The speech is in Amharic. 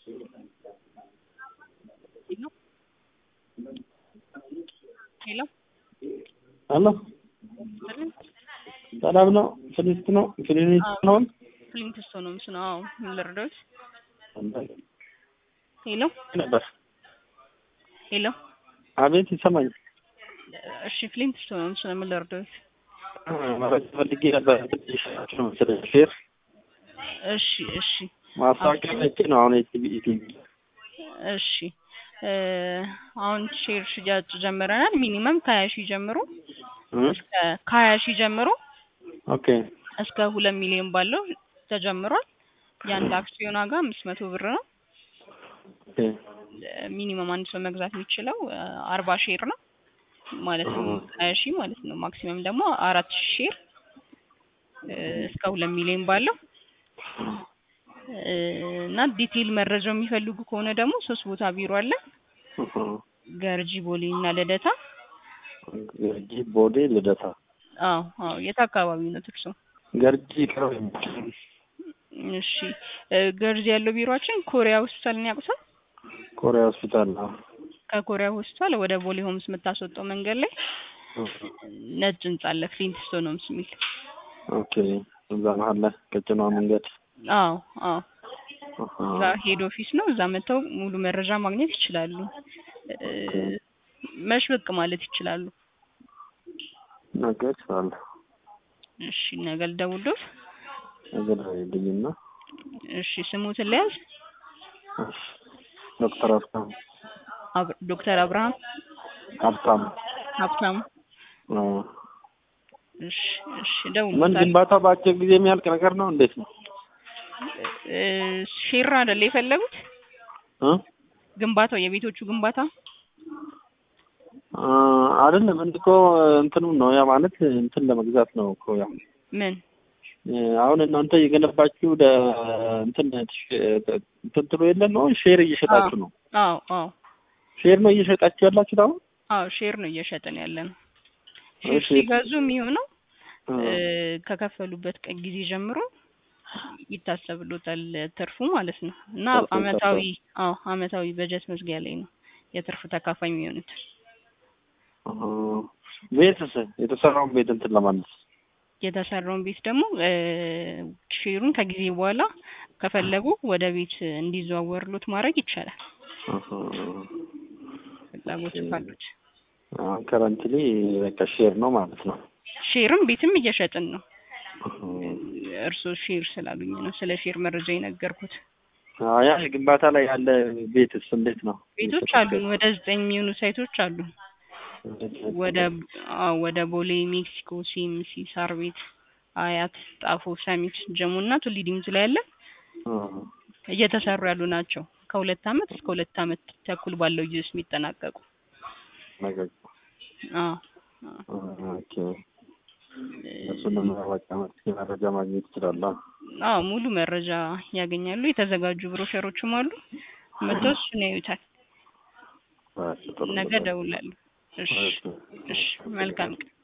ሄሎ አሎ ሰላም ነው? ፍሊስት ነው? ፍሊስት ነው? ፍሊንትስቶ ነው ምስ ነው። አዎ ምን ልርዳዎት? ሄሎ ነበር። ሄሎ አቤት ይሰማኝ። እሺ ፍሊንትስቶ ነው ምስ ነው። ምን ልርዳዎት? መረጃ ፈልጌ ነበር። ይሻላችሁ ነው መሰለኝ ሼር እሺ እሺ ማስታወቂያ ነጭ ነው አሁን የቲቪ ቲቪ እሺ እ አሁን ሼር ሽያጭ ጀምረናል። ሚኒመም ከሀያ ሺህ ጀምሮ እስከ ከሀያ ሺህ ጀምሮ ኦኬ እስከ ሁለት ሚሊዮን ባለው ተጀምሯል። የአንድ አክሲዮን ዋጋ አምስት መቶ ብር ነው። ኦኬ ሚኒመም አንድ ሰው መግዛት የሚችለው አርባ ሼር ነው ማለት ነው። ሀያ ሺህ ማለት ነው። ማክሲመም ደግሞ አራት ሺህ ሼር እ እስከ ሁለት ሚሊዮን ባለው እ እና ዲቴይል መረጃው የሚፈልጉ ከሆነ ደግሞ ሶስት ቦታ ቢሮ አለ። ገርጂ፣ ቦሌ እና ልደታ። ገርጂ፣ ቦሌ፣ ልደታ። አዎ አዎ። የት አካባቢ ነው እርሶ? ገርጂ ቅርብ እሺ እ ገርጂ ያለው ቢሮአችን ኮሪያ ሆስፒታልን ያውቁታል? ኮሪያ ሆስፒታል ነው። ከኮሪያ ሆስፒታል ወደ ቦሌ ሆምስ የምታስወጣው መንገድ ላይ ነጭ ህንጻ አለ ፍሊንትስቶን ሆምስ የሚል። ኦኬ እዛ መሀል ላይ ቀጭኗ መንገድ አዎ አዎ። እዛ ሄድ ኦፊስ ነው። እዛ መጥተው ሙሉ መረጃ ማግኘት ይችላሉ። እ መች ብቅ ማለት ይችላሉ? ነገ እችላለሁ። እሺ ነገ ልደውልዎት? ነገ ደውይልኝና እሺ ስሙትን ልያዝ? እሺ ዶክተር ሀብታሙ አብ- ዶክተር አብርሃም ሀብታሙ ሀብታሙ። አዎ። እሺ እሺ ምን እደውልልዎታለሁ። ግንባታው በአጭር ጊዜ የሚያልቅ ነገር ነው? እንዴት ነው? እ ሼር አይደለ የፈለጉት? እ ግንባታው የቤቶቹ ግንባታ አ አይደለም እንድ እኮ እንትኑ ነው ያ ማለት እንትን ለመግዛት ነው እኮ ያ ምን እ አሁን እናንተ እየገነባችሁ ለ እንትን እንትን ትሉ የለ ነው ሼር እየሸጣችሁ ነው። አዎ አዎ ሼር ነው እየሸጣችሁ ያላችሁት አሁን? አዎ ሼር ነው እየሸጥን ያለ ነው። ሼር እሺ። ሲገዙ የሚሆነው እ እ ከከፈሉበት ቀን ጊዜ ጀምሮ ይታሰብሎታል ትርፉ ማለት ነው። እና ትርፉ አመታዊ ይታሰባል። አዎ አመታዊ በጀት መዝጊያ ላይ ነው የትርፍ ተካፋይ የሚሆኑት። እ ቤትስ የተሰራውን ቤት እንትን ለማለት የተሰራውን ቤት ደግሞ እ ሼሩን ከጊዜ በኋላ ከፈለጉ ወደ ቤት እንዲዘዋወርሎት ማድረግ ይቻላል። ፍላጎት ካሉት ከረንትሊ በቃ ሼር ነው ማለት ነው። ሼርም ቤትም እየሸጥን ነው። እርስዎ ሼር ስላሉኝ ነው ስለ ሼር መረጃ የነገርኩት። አዎ ያ ግንባታ ላይ ያለ ቤትስ እንዴት ነው? ቤቶች አሉን ወደ ዘጠኝ የሚሆኑ ሳይቶች አሉን። ወደ አዎ ወደ ቦሌ፣ ሜክሲኮ፣ ሲኤምሲ፣ ሳር ቤት፣ አያት፣ ጣፎ፣ ሰሚት፣ ጀሞ እና ቱሊ ዲምቱ ላይ ያለ እየተሰሩ ያሉ ናቸው። ከሁለት አመት እስከ ሁለት አመት ተኩል ባለው ጊዜ ውስጥ የሚጠናቀቁ። ነገር አዎ ኦኬ እሱንም በቃ መረጃ ማግኘት ይችላል። አዎ ሙሉ መረጃ ያገኛሉ። የተዘጋጁ ብሮሸሮችም አሉ። መጥተው እሱን ያዩታል። ነገ እደውላለሁ። እሺ እሺ መልካም ቀን